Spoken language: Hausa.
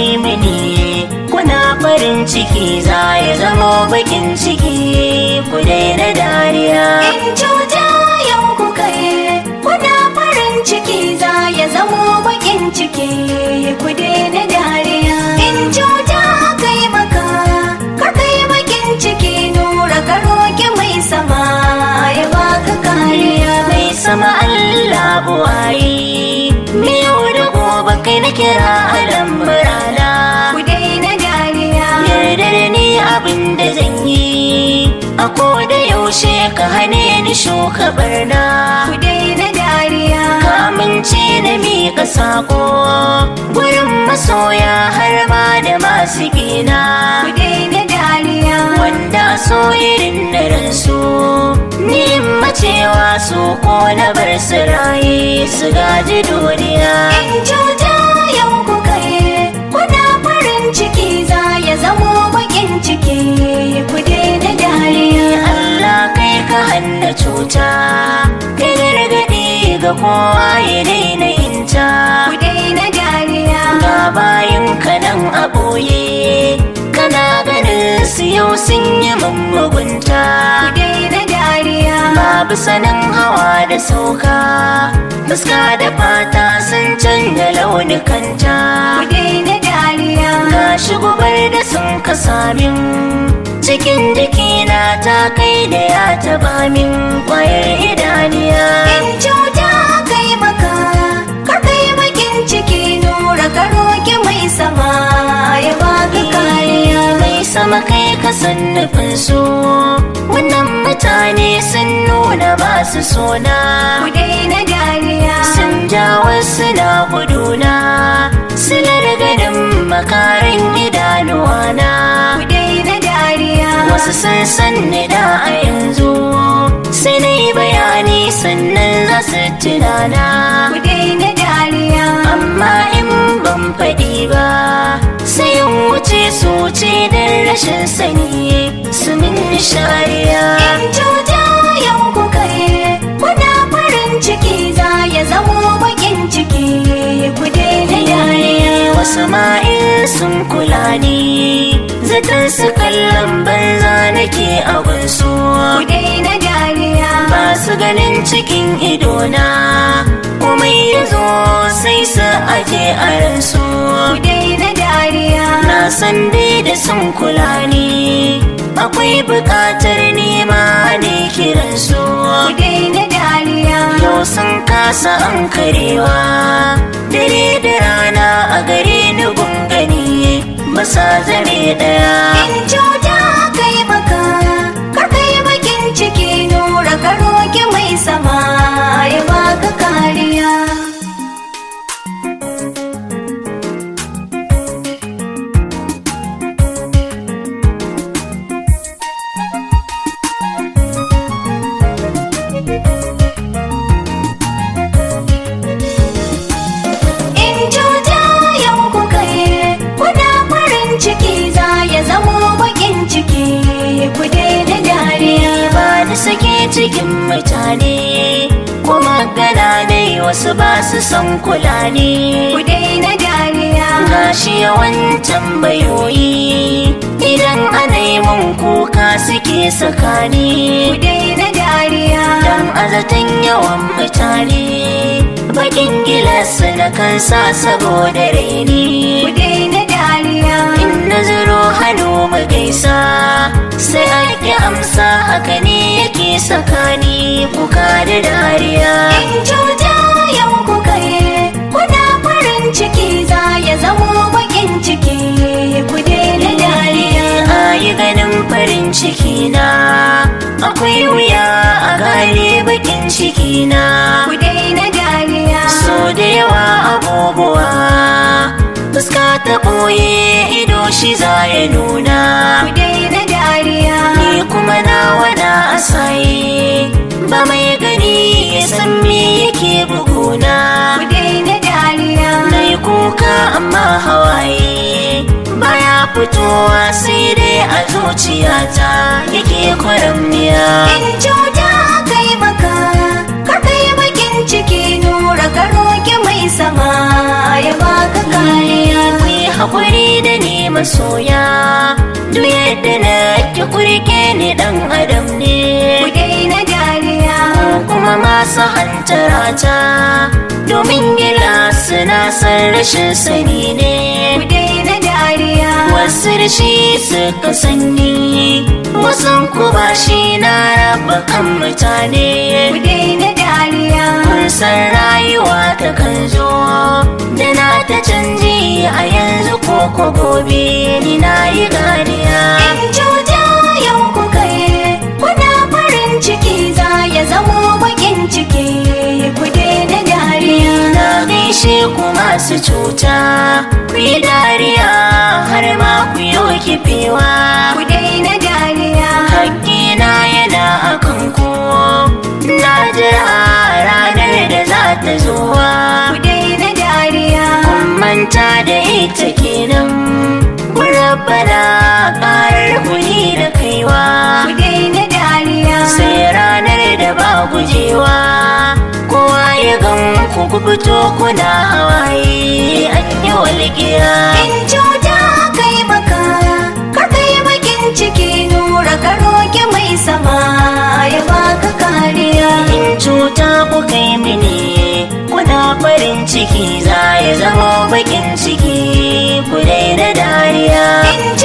yi mini kuna farin ciki za ya zamo bakin ciki ku daina dariya In cuta yau kuka yi, kuna farin ciki za ya zamo bakin ciki ku daina dariya. In cuta aka yi maka, kar ka yi bakin ciki nura ka roƙi mai sama ya baka kariya. mai sama Allah buwayi miyau da gobe kai na kira a lambarana Ku daina dariya. yarda da ni abin da zan yi a da yaushe ka hane ni shuka barna Ku daina dariya. ka amince na miƙa sako gurin masoya har ma da masu gina Ku daina dariya. wanda so irin na ransu ni macewa su ko na bar su raye su gaji duniya In cuta yau kuka yi, kuna farin ciki za ya zamo bakin ciki ku daina dariya. Allah kai ka hanna cuta kai gargaɗi ga kowa ya daina yinta Ku daina dariya. ga bayan ka nan a ɓoye kana ganin su yau sun yi mun mugunta Ku daina dariya. babu sanin hawa da sauka fuska da fata sun canja launikanta Ku daina dariya. gashi gubar da sun kasa min cikin jikina ta kai da ya taba min kwayar idaniya In cuta kai maka, kar kai bakin ciki nura ka roƙi mai sama ya baka kariya. mai sama kai ka san nufin su wannan mutane sun nuna ba su sona Ku daina dariya. sun ja wasu na guduna silar ganin makarin idanuwana Ku daina dariya. wasu sun san ni da a yanzu sai na yi bayani sannan za su tunana Ku daina dariya. amma in ban faɗi ba sai in wuce su wuce don rashin sani su min shariya In cuta yau kuka yi, kuna farin ciki za ya zamo bakin ciki ku daina dariya. wasu ma'in sun kula ni zaton su kallon banza nake abin su Ku daina dariya. ba su ganin cikin idona kuma ya zo sai su aje a ransu Ku daina dariya. na san dai da sun kula ni akwai buƙatar nema ne kiransu Ku daina dariya. yau sun kasa an karewa dare da rana a gare ni gungani ba sa zame ɗaya In cuta kai maka, kar kai bakin ciki nura ka roƙi mai sama ya baka kariya. In cuta yau kuka yi, kuna farin ciki za ya zamo bakin ciki ku daina dariya. ba ni sake cikin mutane kuma gana ne wasu ba su son kula ne Ku daina dariya. gashi yawan tambayoyi idan ana yi mun kuka suke sakani Ku daina dariya. dan azatan yawan mutane bakin gilas na kansa saboda Ku raini daina dariya. in na zuro hannu mu gaisa sai ake amsa haka ne yake sakani kuka da dariya In cuta yau kuka yi, kuna farin ciki za ya zamo bakin ciki ku daina dariya. a yi ganin farin ciki na akwai wuya a gane bakin ciki na Ku daina dariya. so da yawa abubuwa fuska ta ɓoye ido shi za ya nuna Ku daina dariya. ni kuma na wada asaye ba mai gani ya san me yake buguna Ku daina dariya. na yi kuka amma hawaye baya fitowa sai dai a zuciyata yake kwaramniya In cuta kai maka, kar kai bakin ciki nura ka roƙi mai sama ya baka kariya. ku yi haƙuri masoya duk yadda na ki kurke ni dan adam ne ku daina dariya kuma masu hantarata domin gida suna san rashin sani ne ku daina dariya wasu da shi suka sani wasan ku ba shi na raba kan mutane ku daina dariya kun san rayuwa ta kan zo da na ta canji a yanzu ko ko gobe ni na yi ganiya in cuta yau ku kai kuna farin ciki za ya zamo bakin ciki ku daina dariya na gaishe ku masu cuta ku yi dariya har ma ku yi kifewa ku daina dariya hakkina yana akan ku na jira ranar da za ta zuwa ku daina dariya kun manta da ita kenan rabbana karar kuli da kaiwa ku daina dariya sai ranar da ba gujewa kowa ya gan ku ku fito kuna hawaye an yi walgiya in cuta kai maka kar kai bakin ciki nura ka roƙi mai sama ya baka kariya in cuta ku kai mini kuna farin ciki za ya zama bakin ciki ku daina dariya in